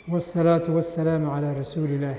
wالsalaaةu wasalaamu calىa rasuuli illaah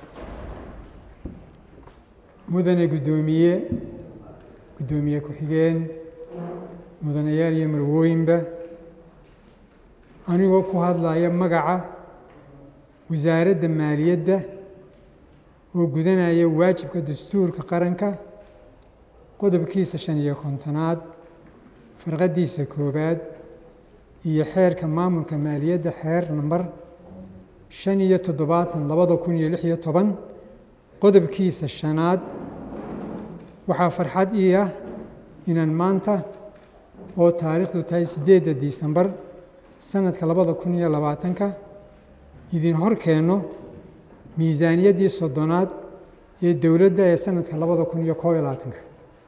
mudane guddoomiye guddoomiye ku-xigeen mudanayaal iyo marwooyinba anigoo ku hadlaya magaca wasaaradda maaliyadda oo gudanaya waajibka dastuurka qaranka qodobkiisa shan iyo kontonaad farqaddiisa koowaad iyo xeerka maamulka maaliyadda xeer namber shan iyo toddobaatan labada kun iyo lix iyo toban qodobkiisa shanaad waxaa farxad ii ah inaan maanta oo taariikhdu tahay siddeedda disembar sanadka labada kun iyo labaatanka idin hor keenno miisaaniyaddii soddonaad ee dowladda ee sanadka labada kun iyo koob iyo labaatanka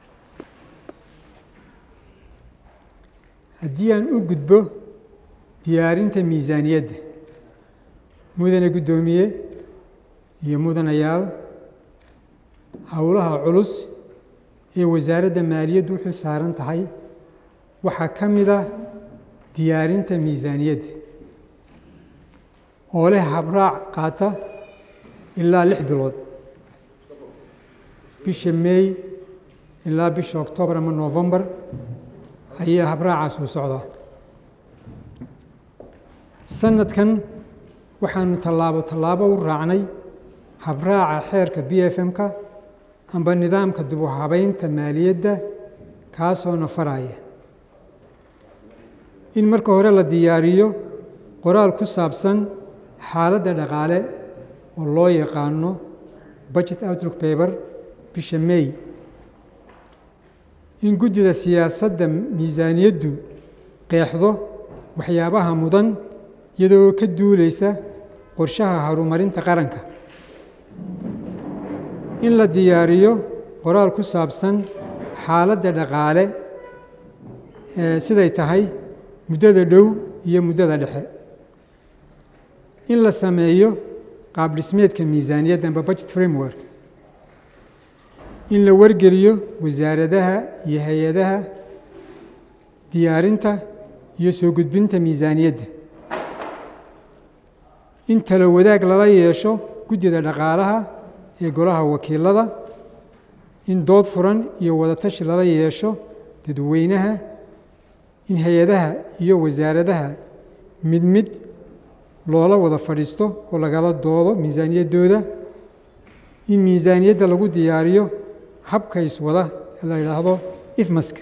haddii aan u gudbo diyaarinta miisaaniyadda mudane guddoomiye iyo mudanayaal howlaha culus ee wasaaradda maaliyaddu u xil saaran tahay waxaa ka mid ah diyaarinta miisaaniyadda oo leh habraac qaata ilaa lix bilood bisha meey ilaa bisha oktoobar ama novembar ayaa habraacaas uu socdaa sanadkan waxaanu tallaabo tallaabo u raacnay habraaca xeerka b f m-ka amba nidaamka dib u habeynta maaliyadda kaasoo nafaraya in marka hore la diyaariyo qoraal ku saabsan xaaladda dhaqaale oo loo yaqaano budget outlook paper bisha may in guddida siyaasadda miisaaniyaddu qeexdo waxyaabaha mudan iyadoo ka duuleysa qorshaha horumarinta qaranka in la diyaariyo qoraal ku saabsan xaaladda dhaqaale siday tahay muddada dhow iyo muddada dhexe in la sameeyo qaab dhismeedka miisaaniyadda amba budget framework in la wargeliyo wasaaradaha iyo hay-adaha diyaarinta iyo soo gudbinta miisaaniyadda in talo wadaag lala yeesho guddida dhaqaalaha ee golaha wakiilada in dood furan iyo wadatashi lala yeesho dadweynaha in hay-adaha iyo wasaaradaha mid mid loola wada fadhiisto oo lagala doodo miisaaniyaddooda in miisaaniyadda lagu diyaariyo habka iswada ee la yidhaahdo ifmaska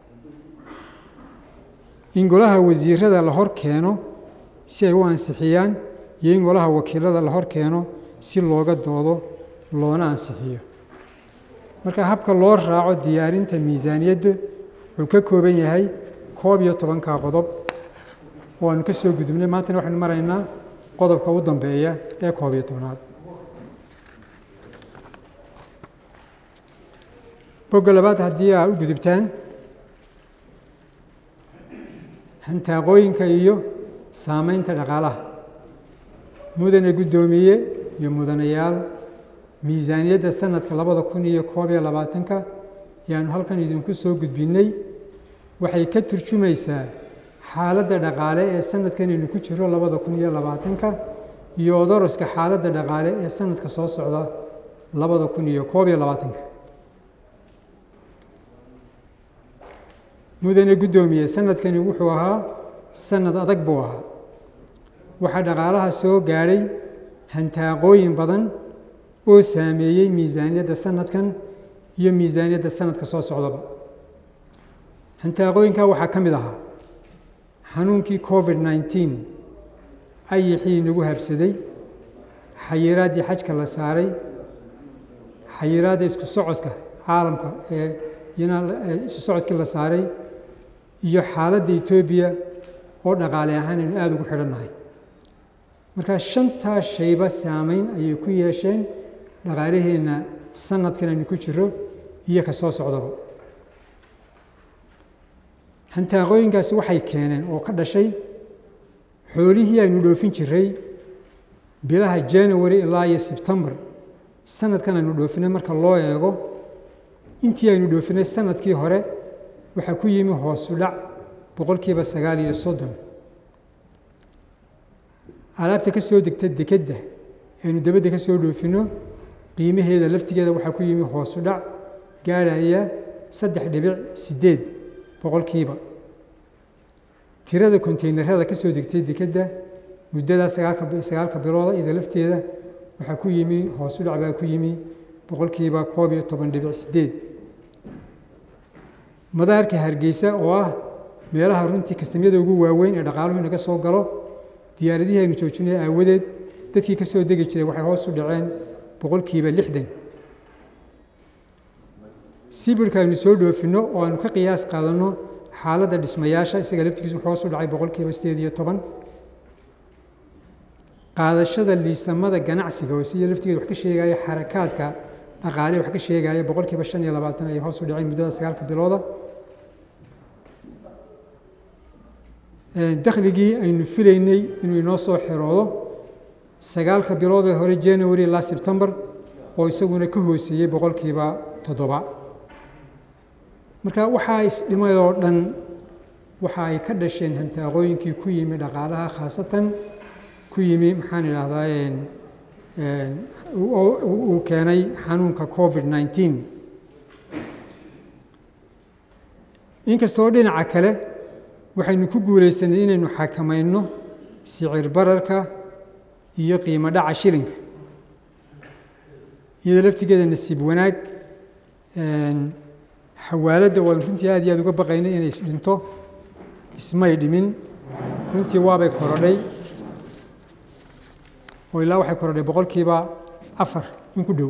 in golaha wasiirada la hor keeno si ay u ansixiyaan iyo in golaha wakiilada la hor keeno si looga doodo loona ansixiyo marka habka loo raaco diyaarinta miisaaniyadda wuxuu ka kooban yahay koob iyo tobanka qodob oo aanu ka soo gudubnay maantana waxaynu maraynaa qodobka u dambeeya ee koob iyo tobnaad bogga labaad haddii aa u gudubtaan hantaaqooyinka iyo saameynta dhaqaalaha mudane guddoomiye iyo mudanayaal miisaaniyadda sanadka labada kun iyo koob iyo labaatanka ayaanu halkan idinku soo gudbinnay waxay ka turjumaysaa xaaladda dhaqaale ee sanadkan aynu ku jiro labada kun iyo labaatanka iyo odoroska xaaladda dhaqaale ee sanadka soo socda labada kun iyo koob iyo labaatanka mudane guddoomiye sanadkani wuxuu ahaa sanad adag buu ahaa waxaa dhaqaalaha soo gaadhay hantaaqooyin badan oo saameeyey miisaaniyadda sanadkan iyo miisaaniyadda sanadka soo socdaba hantaaqooyinkaa waxaa ka mid ahaa xanuunkii covid nneteen ayixii nagu habsaday xayiraaddii xajka la saaray xayiraadda isku socodka caalamka ee isu socodkii la saaray iyo xaaladda etoobiya oo dhaqaale ahaan aynu aada ugu xidhannahay markaa shantaa shayba saameyn ayay ku yeesheen dhaqaalaheenna sanadkan aynu ku jiro iyo ka soo socdaba hantaaqooyinkaasi waxay keeneen oo ka dhashay xoolihii aynu dhoofin jiray bilaha january ilaa iyo sebtembar sanadkan aynu dhoofinay marka loo eego intii aynu dhoofinay sanadkii hore waxaa ku yimi hoosu dhac boqolkiiba sagaal iyo soddon alaabta ka soo degta dekedda aynu dabadda ka soo dhoofinno qiimaheeda laftigeeda waxaa ku yimi hoosu dhac gaadhaya saddex dhibic siddeed boqolkiiba tirada konteynerada ka soo degtay dekedda muddadaa sagaalka sagaalka bilooda iyada lafteeda waxaa ku yimi hoosu dhac baa ku yimi boqolkiiba koob iyo toban dhibic siddeed madaarka hargeysa oo ah meelaha runtii kastamyada ugu waaweyn ee dhaqaaluhu inaga soo galo diyaaradihii aynu joojinay aawadeed dadkii ka soo degi jiray waxay hoos u dhaceen boqolkiiba lixdan sibirka aynu soo dhoofinno oo aynu ka qiyaas qaadanno xaaladda dhismayaasha isaga laftigiisu wuxuu hoos u dhacay boqolkiiba sideed iyo toban qaadashada liisamada ganacsiga oo siya laftigeeda wax ka sheegaya xarakaadka dhaqaale wax ka sheegaya boqolkiiba shan iyo labaatan ayay hoos u dhaceen muddada sagaalka bilooda dakhligii aynu filaynay inuu inoo soo xiroodo sagaalka bilood ee hore january ilaa sebtembar oo isaguna ka hooseeyey boqolkiiba toddoba marka waxaa isdhimay oo dhan waxa ay ka dhasheen hantaaqooyinkii ku yimi dhaqaalaha khaasatan ku yimi maxaan idhaahdaa uu keenay xanuunka covid nneteen inkastoo dhinaca kale waxaynu ku guulaysanay inaynu xakamayno sicir bararka iyo qiimo dhaca shilinka iyadoo laftigeeda nasiib wanaag xawaaladda waan runtii aad iyo aad uga baqaynay inay isdhinto ismay dhimin runtii waabay korodhay oo ilaa waxay korodhay boqolkiiba afar in ku dhow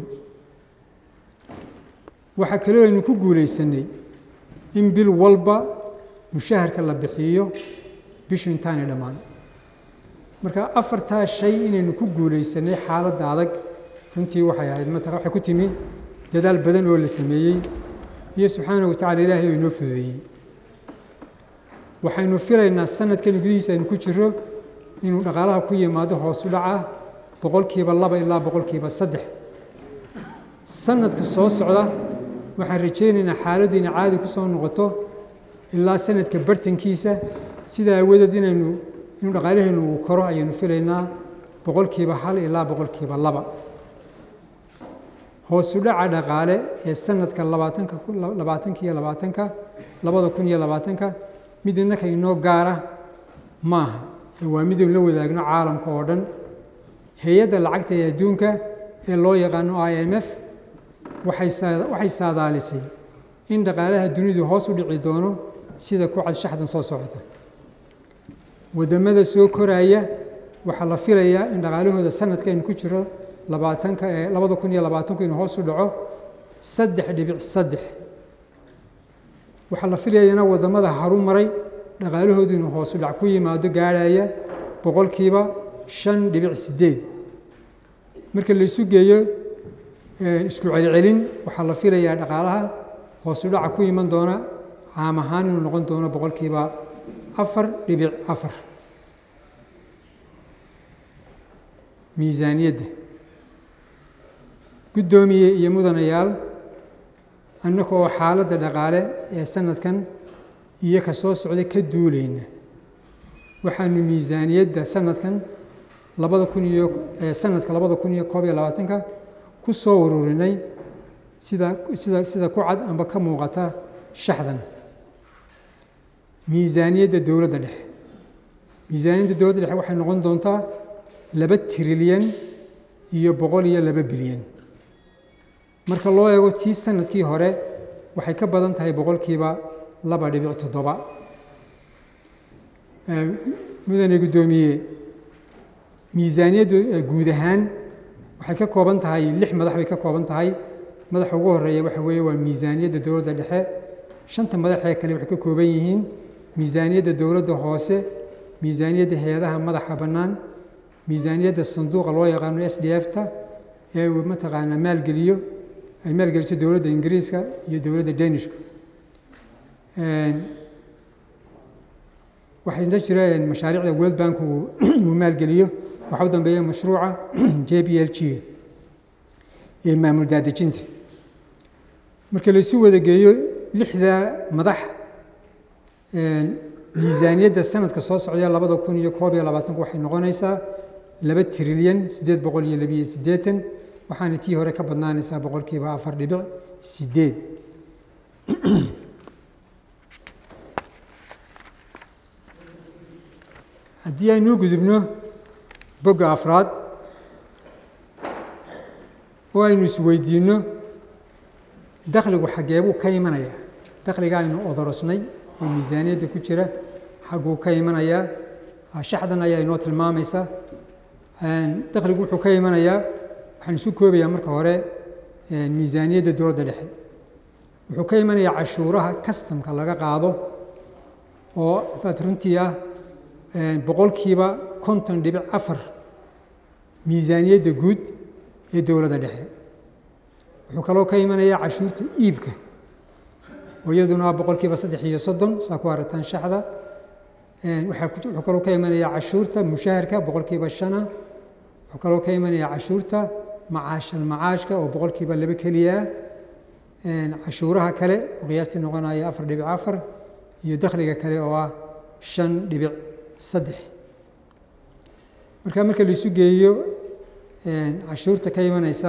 waxaa kaloo aynu ku guulaysanay in bil walba mushaharka la bixiyo bishu intaanay dhammaan marka afartaa shay inaynu ku guulaysanay xaaladda adag runtii waxay ahayd matala waxay ku timi dadaal badan oo la sameeyey iyo subxaana wa tacala ilaahay oo inoo fududeeyey waxaynu filaynaa sanadkan gudihiisa aynu ku jiro inuu dhaqaalaha ku yimaado hoosu dhaca boqolkiiba laba ilaa boqolkiiba saddex sanadka soo socda waxaan rajaynaynaa xaaladdu inay caadi ku soo noqoto ilaa sanadka bartankiisa sidaa aawadeed inaynu inuu dhaqaalaheennu uu koro ayaynu filaynaa boqolkiiba hal ilaa boqolkiiba laba hoosu dhaca dhaqaale ee sanadka labaatanka labaatanka iyo labaatanka labada kun iyo labaatanka mid innaka inoo gaara maaha waa midaynu la wadaagno caalamka oo dhan hay-adda lacagta ee adduunka ee loo yaqaano i m f waxay saadaalisay in dhaqaalaha dunidu hoos u dhici doono sida ku cad shaxdan soo socota waddamada soo koraya waxaa la filayaa in dhaqaalahooda sanadkaynu ku jiro labaatanka ee labada kun iyo labaatanku inuu hoos u dhaco saddex dhibic saddex waxaa la filayana waddamada haru maray dhaqaalahoodu inuu hoos u dhac ku yimaado gaadhaya boqolkiiba shan dhibic siddeed marka la isu geeyo isku celcelin waxaa la filayaa dhaqaalaha hoos u dhaca ku iman doona caam ahaan inuu noqon doono boqolkiiba afar dhibic afar miisaaniyadda guddoomiye iyo mudanayaal annaka oo xaaladda dhaqaale ee sanadkan iyo ka soo socda ka duulayna waxaanu miisaaniyadda sanadkan labada kun iyo sanadka labada kun iyo koob iyo labaatanka ku soo ururinay sida sida sida ku cad amba ka muuqata shaxdan miisaaniyadda dowladda dhexe miisaaniyadda dowladda dhexe waxay noqon doontaa laba trilyan iyo boqol iyo laba bilyan marka loo eego tii sanadkii hore waxay ka badan tahay boqolkiiba laba dhibic toddoba mudane guddoomiye miisaaniyaddu guud ahaan waxay ka kooban tahay lix madax bay ka kooban tahay madaxa ugu horeeya waxa weeye waa miisaaniyadda dowladda dhexe shanta madaxee kale waxay ka kooban yihiin miisaaniyadda dowladda hoose miisaaniyadda hay-adaha madaxa bannaan miisaaniyadda sanduuqa loo yaqaano s d f ta ee uu mataqaanaa maalgeliyo ay maalgeliso dowladda ingiriiska iyo dowladda danishka waxaa inta jira mashaariicda world bank uu maalgeliyo waxaa u dambeeya mashruuca j b l g ee maamul daadejinta marka laysu wada geeyo lixda madax miisaaniyadda sanadka soo socda labada kun iyo koob iyo labaatanku waxay noqonaysaa laba trilyan siddeed boqol iyo labiyo siddeetan waxaana tii hore ka badnaanaysaa boqolkiiba afar dhibic siddeed haddii aynuu gudubno bogga afraad oo aynu isweydiinno dakhligu xaggeebuu ka imanayaa dakhliga aynu odorosnay ee miisaaniyadda ku jira xagguu ka imanayaa shaxdan ayaa inoo tilmaamaysa dakhligu wuxuu ka imanayaa waxaan isu koobayaa marka hore miisaaniyadda dowladda dhexe wuxuu ka imanayaa cashuuraha kastamka laga qaado oo faat runtii ah boqolkiiba konton dhibic afar miisaaniyadda guud ee dowladda dhexe wuxuu kaloo ka imanayaa cashuurta iibka oo iyaduna boqolkiiba saddex iyo soddon saa ku arataan shaxda wuxuu kaloo ka imanayaa cashuurta mushaharka boqolkiiba shana wuxuu kaloo ka imanayaa cashuurta macaashal macaashka oo boqolkiiba laba keliya ah cashuuraha kale oo qiyaastii noqonaya afar dhibic afar iyo dakhliga kale oo ah shan dhibic saddex marka marka laisu geeyo cashuurta ka imanaysa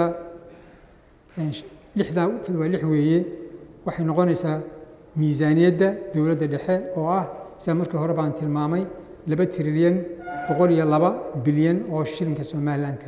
lixdaa waa lix weeye waxay noqonaysaa miisaaniyadda dowladda dhexe oo ah sida markii hore baan tilmaamay laba trilyan boqol iyo laba bilyan oo shilinka somalilanka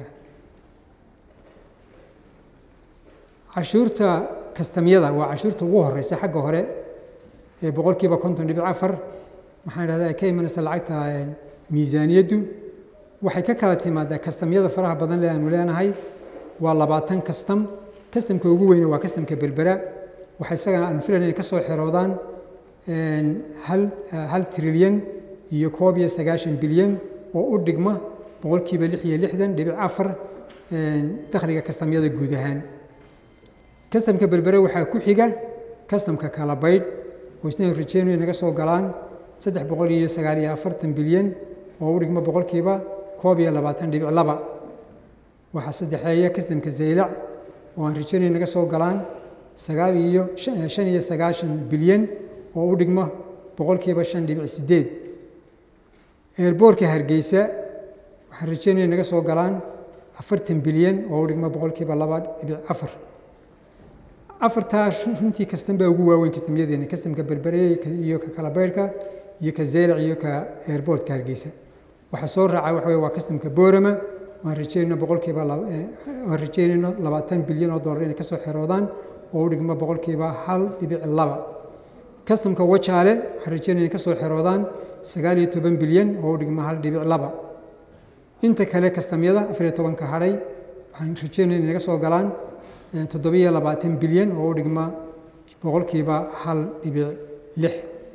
cashuurta kastamyada waa cashuurta ugu horeysa xagga hore ee boqolkiiba konton dhibic afar maxaan idhahdaa ay ka imanaysa lacagta miisaaniyaddu waxay ka kala timaadaa kastamyada faraha badan le aanu leenahay waa labaatan kastam kastamka ugu weyne waa kastamka berbera waxa isaga aan filan inay ka soo xeroodaan hal hal trilyan iyo koob iyo sagaashan bilyan oo u dhigma boqolkiiba lix iyo lixdan dhibic afar dakhliga kastamyada guud ahaan kastamka berbere waxaa ku xiga kastamka kala baydh oo isna rajeynayo naga soo galaan saddex boqol iyo sagaal iyo afartan bilyan oo u dhigma boqolkiiba koob iyo labaatan dhibic laba waxaa saddexeeya kastamka zaylac oo aan rajeynayo naga soo galaan sagaal iyo shan iyo sagaashan bilyan oo u dhigma boqolkiiba shan dhibic sideed eerboorka hargeysa waxaan rajeynaya naga soo galaan afartan bilyan oo u dhigma boqolkiiba laba dhibic afar afartaa runtii kastan baa ugu waaweyn kastamyadeena kastamka berbere iyo ka kalabeyrhka iyo ka zeylac iyo ka eerboortka hargeysa waxaa soo raaca waxa wey waa kastamka boorama waan rajeynayno boqolkiiba waan rajeynayno labaatan bilyan oo dollar inay ka soo xeroodaan oo u dhigma boqolkiiba hal dhibic laba kastamka wajaale waxaan rajeynaya inay ka soo xeroodaan sagaal iyo toban bilyan oo u dhigma hal dhibic laba inta kale kastamyada afar iyo tobanka hadhay waxaan rajeynaya inay naga soo galaan toddobiyo labaatan bilyan oo u dhigma boqolkiiba hal dhibic lix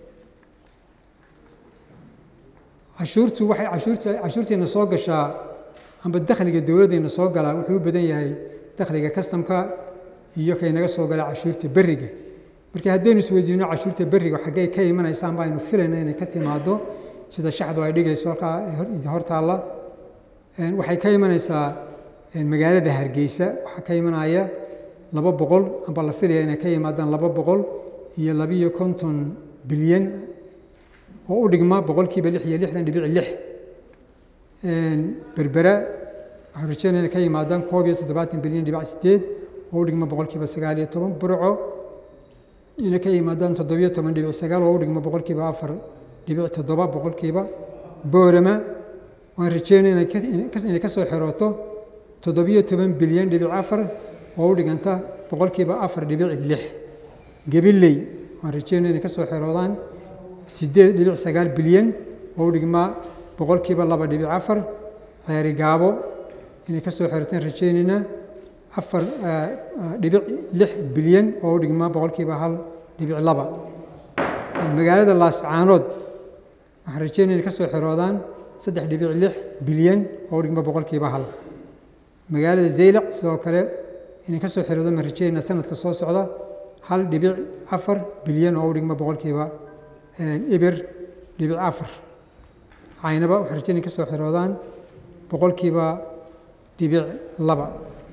cashuurtu waxay cashuurta cashuurteena soo gashaa amba dakhliga dowladdeena soo galaa wuxuu u badan yahay dakhliga kastamka iyo kay naga soo gala cashuurta berriga marka haddaynu isweydiino cashuurta berriga xaggey ka imanaysaan ba aynu filayna inay ka timaado sida shaxdu ay dhigayso halkaa hortaalla waxay ka imanaysaa magaalada hargeysa waxaa ka imanaya laba boqol amba la filaya inay ka yimaadaan laba boqol iyo labiyo konton bilyan oo u dhigma boqolkiiba lix iyo lixdan dhibic lix berbera waxaan rajeynaya inay ka yimaadaan koob iyo toddobaatan bilyan dhibic sideed oo u dhigma boqolkiiba sagaal iyo toban burco inay ka yimaadaan toddobiyo toban dhibic sagaal oo u dhigma boqolkiiba afar dhibic toddoba boqolkiiba boorama waan rajeynaya inay ka soo xerooto toddobiyo toban bilyan dhibic afar oo u dhiganta boqolkiiba afar dhibic lix gabiley waan rajeynaya inay ka soo xeroodaan siddeed dhibic sagaal bilyan oo u dhigmaa boqolkiiba laba dhibic afar ceeri gaabo inay ka soo xerotaan rajeynaynaa afar dhibic lix bilyan oo u dhigmaa boqolkiiba hal dhibic laba magaalada laascaanood waxaan rajeynaya inay ka soo xeroodaan saddex dhibic lix bilyan oo u dhigma boqolkiiba hal magaalada zaylac sidoo kale inay ka soo xeroodaan baan rajeynayna sanadka soo socda hal dhibic afar bilyan oo u dhigma boqolkiiba eber dhibic afar caynaba waxaan rajeynaya ka soo xeroodaan boqolkiiba dhibic laba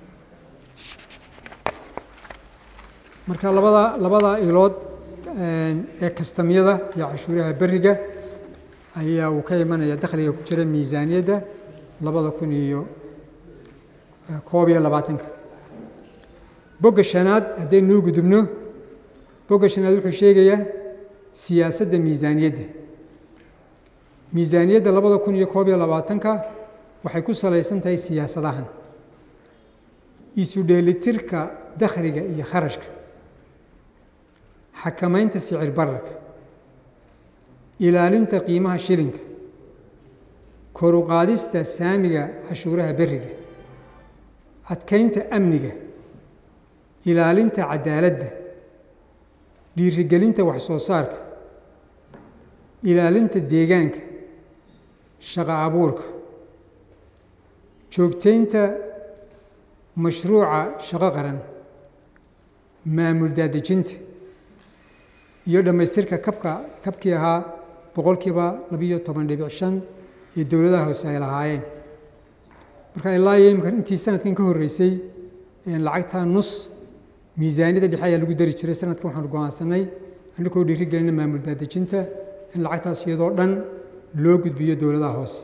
marka labada labada ilood ee kastamyada iyo cashuuraha beriga ayaa uu ka imanaya dakhliga ku jira miisaaniyadda labada kun iyo koob iyo labaatanka bogga shanaad haddaynu nuu gudubno bogga shanaad wuxuu sheegayaa siyaasadda miisaaniyadda miisaaniyadda labada kun iyo koob iyo labaatanka waxay ku salaysan tahay siyaasadahan isu dheelitirka dakhliga iyo kharashka xakamaynta sicir bararka ilaalinta qiimaha shilinka kor u qaadista saamiga cashuuraha beriga adkaynta amniga ilaalinta cadaaladda dhiirigelinta wax soo saarka ilaalinta deegaanka shaqo abuurka joogtaynta mashruuca shaqo qaran maamul daadejinta iyo dhammaystirka kabka kabkii ahaa boqolkiiba labiyo toban dhibic shan ee dowladaha hoose ay lahaayeen marka ilaa iyo imika intii sanadkan ka horreysay lacagtaa nus miisaaniyadda dhexe ayaa lagu dari jiray sanadkan waxaanu go-aansanay annagoo dhiiri gelina maamul daadejinta in lacagtaas iyadoo dhan loo gudbiyo dowladaha hoose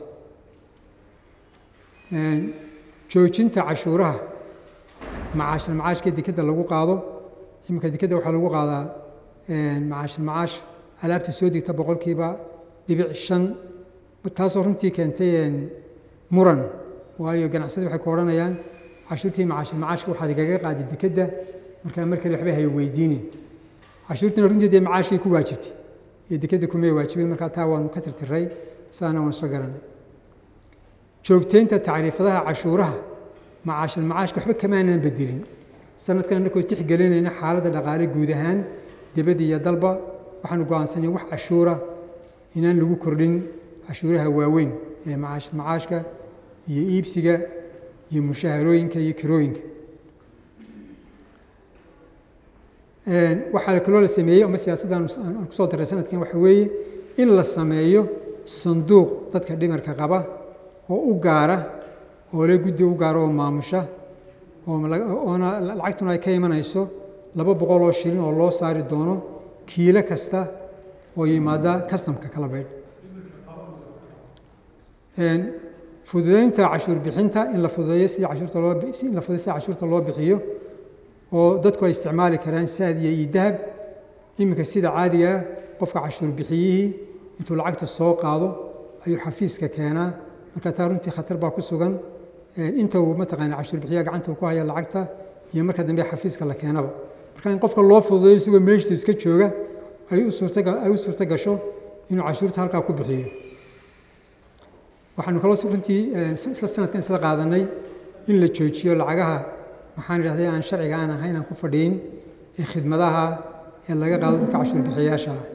joojinta cashuuraha macaashal macaashka dekedda lagu qaado iminka dekedda waxaa lagu qaadaa macaashal macaash alaabta soo degta boqolkiiba dhibic shan taasoo runtii keentay muran waayo ganacsadi waxay ku odhanayaan cashuurtii macaashal macaashka waxaad igaga qaadi dekedda markaa mar kale waxba hay weydiinin cashuurtiina runtii dee macaashkii ku waajibtay iyo dekedda kumay waajibin markaa taa waanu ka tirtiray saana waan soo garanay joogtaynta tacriifadaha cashuuraha macaashal macaashka waxba kamaanaan bedelin sanadkan annakoo tixgelinayna xaaladda dhaqaale guud ahaan dibadda iyo dalba waxaanu go-aansanay wax cashuura inaan lagu kordhin cashuuraha waaweyn ee macaashal macaashka iyo iibsiga iyo mushaharooyinka iyo kirooyinka waxaa kaloo la sameeyey ama siyaasaddan aan kusoo daray sanadkan waxa weeye in la sameeyo sanduuq dadka dhimarka qaba oo u gaara oo le guddi u gaara oo maamusha oona lacagtuna ay ka imanayso laba boqol oo shilin oo loo saari doono kiilo kasta oo yimaada kastamka kala baydh fududeynta cashuur bixinta in la fududeeyo sidii cashuurta loo in la fududeyo sida cashuurta loo bixiyo oo dadku ay isticmaali karaan saadiya iyo dahab iminka sida caadiga ah qofka cashuur bixiyihii intuu lacagta soo qaado ayuu xafiiska keenaa marka taa runtii khatar baa ku sugan inta uu mataqaana cashuur bixiya gacanta uu ku haya lacagta iyo marka dambe xafiiska la keenaba marka in qofka loo fududeeyo isagoo meeshiisa iska jooga ay u suurtaga ay u suurto gasho inuu cashuurta halkaa ku bixiyo waxaanu kaloo runtii isla sanadkan isla qaadanay in la joojiyo lacagaha waxaan idhahday aan sharciga aan ahayn aan ku fadhiin ee khidmadaha ee laga qaado dadka cashuur bixiyayaasha ah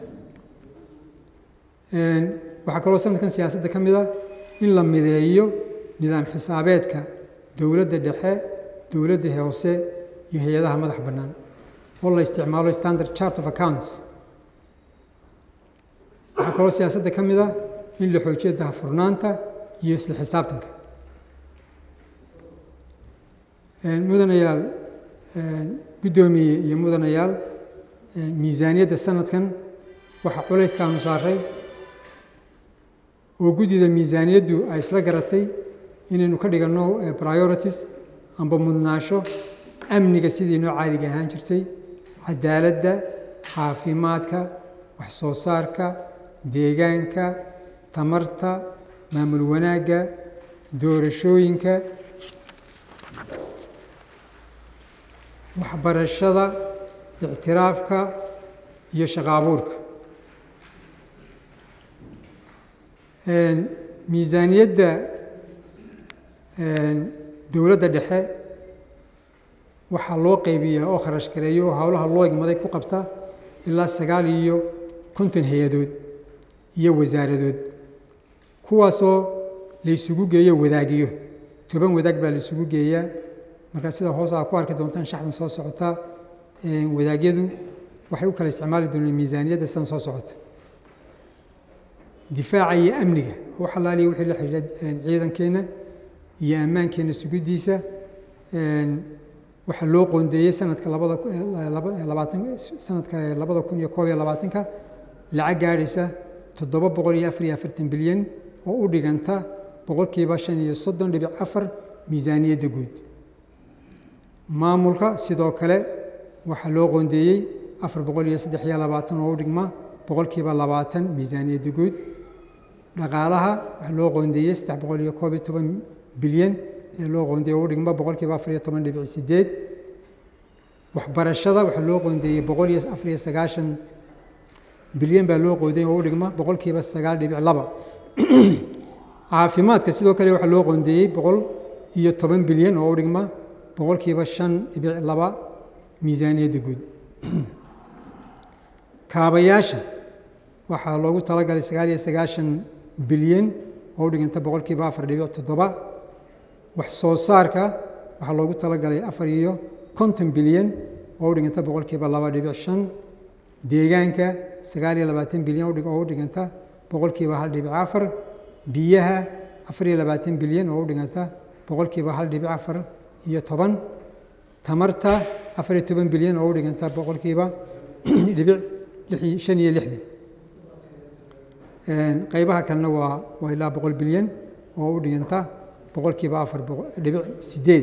waxaa kaloo sanadkan siyaasadda ka mid a in la mideeyo nidaam xisaabeedka dowladda dhexe dowladda hoose iyo hay-adaha madax bannaan oo la isticmaalo standard chart of accounts waxaa kaloo siyaasadda ka mid a in la xoojiyo dahafurnaanta iyo isla xisaabtanka mudanayaal guddoomiye iyo mudanayaal miisaaniyadda sanadkan waxaa culayskaanu saaray oo guddida miisaaniyaddu ay isla garatay inaynu ka dhiganno priorities amba mudnaasho amniga sidii noo caadiga ahaan jirtay cadaaladda caafimaadka wax soo saarka deegaanka tamarta maamul wanaagga doorashooyinka waxbarashada ictiraafka iyo shaqo abuurka miisaaniyadda dowladda dhexe waxaa loo qaybiyaa oo kharash gareeyo oo howlaha loo igmaday ku qabta ilaa sagaal iyo konton hay-adood iyo wasaaradood kuwaasoo la isugu geeyo wadaagiyo toban wadaag baa la isugu geeyaa markaa sida hoos aa ku arki doontaan shaxdan soo socota wadaagyadu waxay u kala isticmaali doonaan miisaaniyadda sidan soo socota difaaca iyo amniga wax allaaliya wixii la xidhiidha ciidankeenna iyo ammaankeenna sugiddiisa waxaa loo qoondeeyey sanadka labada labaatan sanadka labada kun iyo koob iyo labaatanka lacag gaadhaysa toddoba boqol iyo afar iyo afartan bilyan oo u dhiganta boqolkiiba shan iyo soddon dhibic afar miisaaniyadda guud maamulka sidoo kale waxaa loo qoondeeyey afar boqol iyo saddex iyo labaatan oo u dhigma boqolkiiba labaatan miisaaniyadda guud dhaqaalaha waxaa loo qoondeeyey saddex boqol iyo koob iyo toban bilyan ee loo qoondeeyey oo u dhigma boqolkiiba afar iyo toban dhibic sideed waxbarashada waxaa loo qoondeeyey boqol iyo afar iyo sagaashan bilyan baa loo qoondeeyey oo u dhigma boqolkiiba sagaal dhibic laba caafimaadka sidoo kale waxaa loo qoondeeyey boqol iyo toban bilyan oo u dhigma boqolkiiba shan dhibic laba miisaaniyadda guud kaabayaasha waxaa loogu talagalay sagaal iyo sagaashan bilyan oo u dhiganta boqolkiiba afar dhibic toddoba wax soo saarka waxaa loogu talagalay afar iyo konton bilyan oo u dhiganta boqolkiiba laba dhibic shan deegaanka sagaal iyo labaatan bilyan oo u dhiganta boqolkiiba hal dhibic afar biyaha afar iyo labaatan bilyan oo u dhiganta boqolkiiba hal dhibic afar iyo toban tamarta afar iyo toban bilyan oo u dhiganta boqolkiiba dhibic shan iyo lixdan qaybaha kalena waa waa ilaa boqol bilyan oo u dhiganta boqolkiiba afar dhibic sideed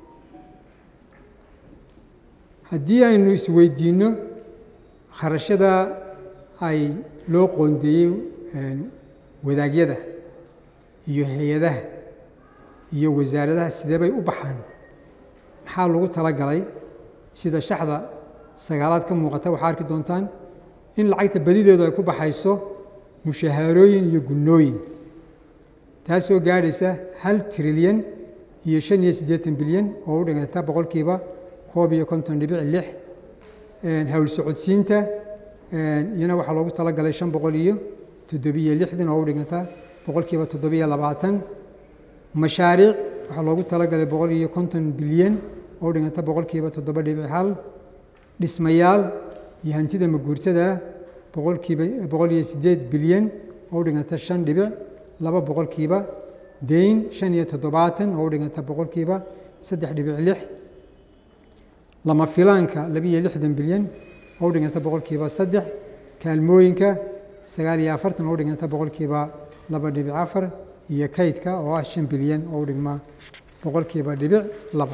haddii aynu isweydiinno kharashada ay loo qoondeeyey wadaagyada iyo hay-adaha iyo wasaaradaha sidee bay u baxaan maxaa lagu talagalay sida shaxda sagaalaad ka muuqata waxaa arki doontaan in lacagta badideedu ay ku baxayso mushahaarooyin iyo gunnooyin taasoo gaadhaysa hal trilyan iyo shan iyo siddeetan bilyan oo u dhiganta boqolkiiba koob iyo konton dhibic lix hawl socodsiinta iyana waxaa loogu talagalay shan boqol iyo toddobiyo lixdan oo u dhiganta boqolkiiba toddobiyo labaatan mashaariic waxaa loogu talagalay boqol iyo konton bilyan oo u dhiganta boqolkiiba toddoba dhibic hal dhismayaal iyo hantida maguurtada boqolkiiba boqol iyo siddeed bilyan oo u dhiganta shan dhibic laba boqolkiiba deyn shan iyo toddobaatan oo u dhiganta boqolkiiba saddex dhibic lix lama filaanka labiiyo lixdan bilyan oo u dhiganta boqolkiiba saddex kaalmooyinka sagaal iyo afartan oo u dhiganta boqolkiiba laba dhibic afar iyo kaydka oo ah shan bilyan oo u dhigma boqolkiiba dhibic laba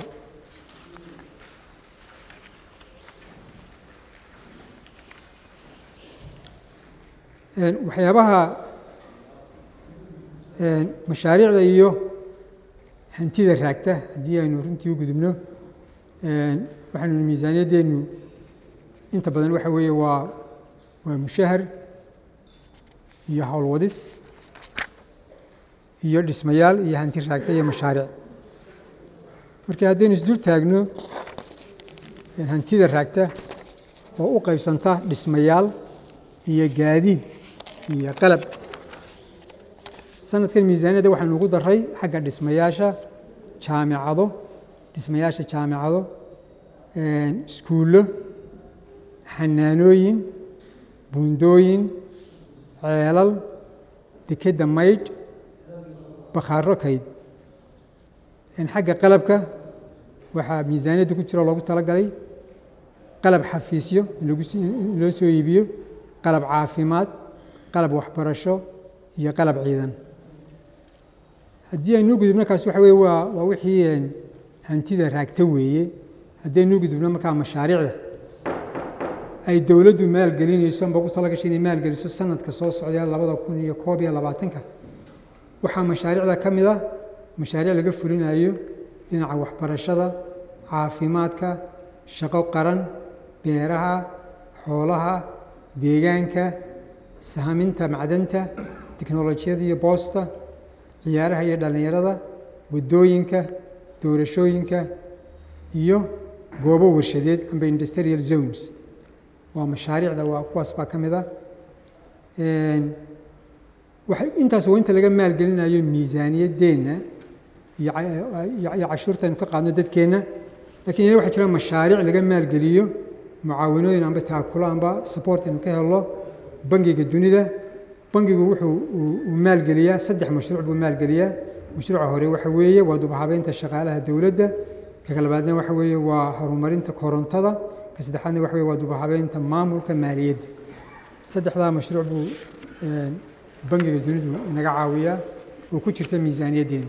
waxyaabaha mashaariicda iyo hantida raagta haddii aynu runtii u gudubno waxaynu miisaaniyaddeenu inta badan waxa weeye waa waa mushahar iyo howlwadis iyo dhismayaal iyo hanti raagta iyo mashaariic marka haddaynu isdul taagno hantida raagta oo u qaybsanta dhismayaal iyo gaadiid iyo qalab sanadkan miisaaniyadda waxaynu ugu daray xagga dhismayaasha jaamicado dhismayaasha jaamicado iskuullo xanaanooyin buundooyin ceelal dekedda maydh bakhaaro kayd xagga qalabka waxaa miisaaniyadda ku jiro loogu talagalay qalab xafiisyo in loo soo iibiyo qalab caafimaad qalab waxbarasho iyo qalab ciidan haddii aynuu gudubno kaas waxa weye waa waa wixii hantida raagta weeye haddaynuu gudubno markaa mashaariicda ay dowladdu maalgelinayso amba ugu talagashay inay maalgeliso sanadka soo socdee labada kun iyo koob iyo labaatanka waxaa mashaariicda ka mid ah mashaariic laga fulinayo dhinaca waxbarashada caafimaadka shaqo qaran beeraha xoolaha deegaanka sahaminta macdanta tiknolojiyada iyo boosta ciyaaraha iyo dhallinyarada waddooyinka doorashooyinka iyo goobo warshadeed amba industrial zones waa mashaariicda waa kuwaas baa ka mid ah waxay intaas waa inta laga maalgelinayo miisaaniyaddeenna iyo cashuurta aynu ka qaadno dadkeenna lakiin yana waxaa jira mashaariic laga maalgeliyo mucaawinooyin amba taakulo amba support aynu ka helno bangiga dunida bangigu wuxuu uu maalgeliyaa saddex mashruuc buu maalgeliyaa mashruuca hore waxa weeye waa dubahabeynta shaqaalaha dowladda ka labaadna waxa weeye waa horumarinta korontada ka saddexaadna waxa weye waa dubahabeynta maamulka maaliyadda saddexdaa mashruuc buu bangiga dunidu inaga caawiyaa oo ku jirta miisaaniyaddeena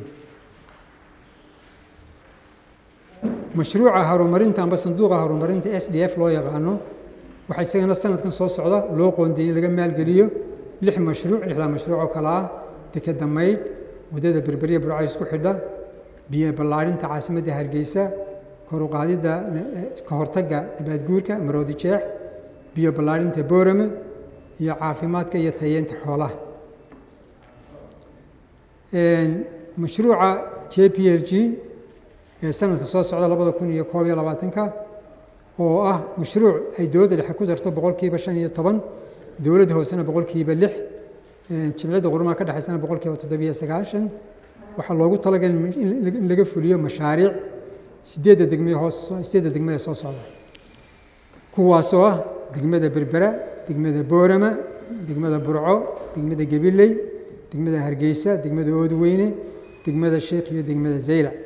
mashruuca horumarinta amba sanduuqa horumarinta s d f loo yaqaano waxaa isagana sanadkan soo socda loo qoondeeyey in laga maalgeliyo lix mashruuc lixdaa mashruuc oo kale ah dekeda maydh waddada berberiya burca isku xidha biyo ballaadhinta caasimadda hargeysa kor u qaadidda ka hortagga nabaadguurka maroodi jeex biyo ballaadhinta boorame iyo caafimaadka iyo tayeenta xoolaha mashruuca j p l g ee sanadka soo socda labada kun iyo koob iyo labaatanka oo ah mashruuc ay dowladda dhexe ku darto boqolkiiba shan iyo toban dowladda hoosena boqolkiiba lix jimciyadda qurumaha ka dhexaysana boqolkiiba toddobiyo sagaashan waxaa loogu talagalay in laga fuliyo mashaariic sideedda degme hoos sideedda degme ee soo socda kuwaasoo ah degmada berbera degmada boorama degmada burco degmada gabiley degmada hargeysa degmada oodweyne degmada sheekh iyo degmada zaylac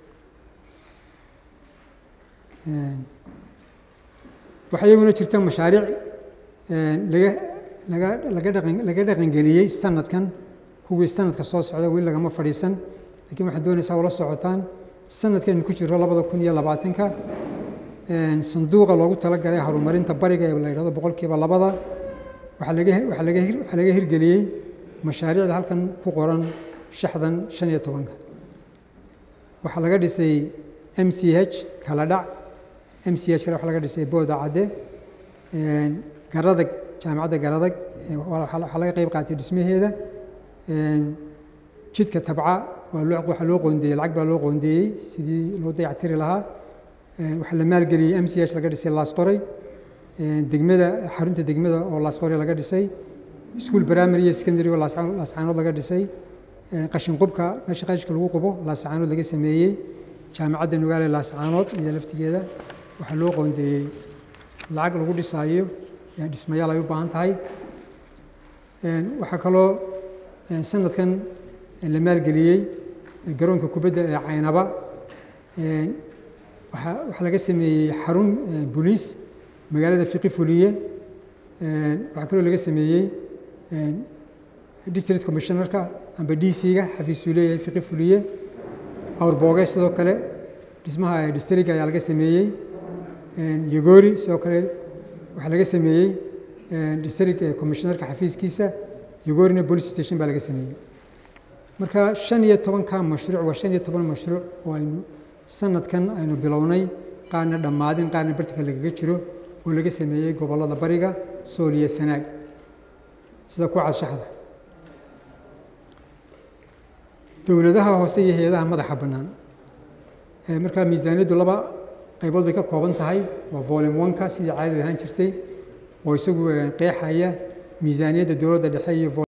waxaa iyaguna jirta mashaariic laga laga laga dhaqan laga dhaqangeliyey sanadkan kuwii sanadka soo socda weli lagama fadhiisan lakiin waxaad doonaysaa ula socotaan sanadkan ku jiro labada kun iyo labaatanka sanduuqa loogu talagalay horumarinta bariga ee la yidhahdo boqolkiiba labada waxaa laga waxaa laga waxaa laga hirgeliyey mashaariicda halkan ku qoran shaxdan shan iyo tobanka waxaa laga dhisay m c h kala dhac m c h kale waxaa laga dhisay booda cadde garadag jaamacadda garadag waxaa laga qeyb qaatay dhismaheeda jidka tabca waa loo waxaa loo qoondeeyey lacag baa loo qoondeeyey sidii loo dayactiri lahaa waxaa la maalgeliyey m c h laga dhisay laasqoray degmada xarunta degmada oo laasqoray laga dhisay iskuol primary iyo secondary oo laascaanood laga dhisay qashin qubka meesha qashka lagu qubo laascaanood laga sameeyey jaamacadda nugaale laascaanood iyo laftigeeda waxaa loo qoondeeyey lacag lagu dhisaayo dhismayaal ay u baahan tahay waxaa kaloo sanadkan la maalgeliyey garoonka kubadda ee caynaba waaa waxaa laga sameeyey xarun boliis magaalada fiqi fuliye waxaa kaloo laga sameeyey district commissionerka amba d c-ga xafiisuu leeyahay fiqi fuliye awrbooge sidoo kale dhismaha distriga ayaa laga sameeyey yogori sidoo kale waxaa laga sameeyey district commissionerka xafiiskiisa yogorina police station baa laga sameeyey marka shan iyo tobanka mashruuc waa shan iyo toban mashruuc oo aynu sanadkan aynu bilownay qaarna dhammaadin qaarna bartika lagaga jiro oo laga sameeyey gobollada bariga sool iyo sanaag sida ku cadshaxda dowladaha hoose iyo hay-adaha madaxa bannaan markaa miisaaniyaddu laba qaybood bay ka kooban tahay waa volum oneka sidii caadada ahaan jirtay oo isagu qeexaya miisaaniyadda dowladda dhexe iyo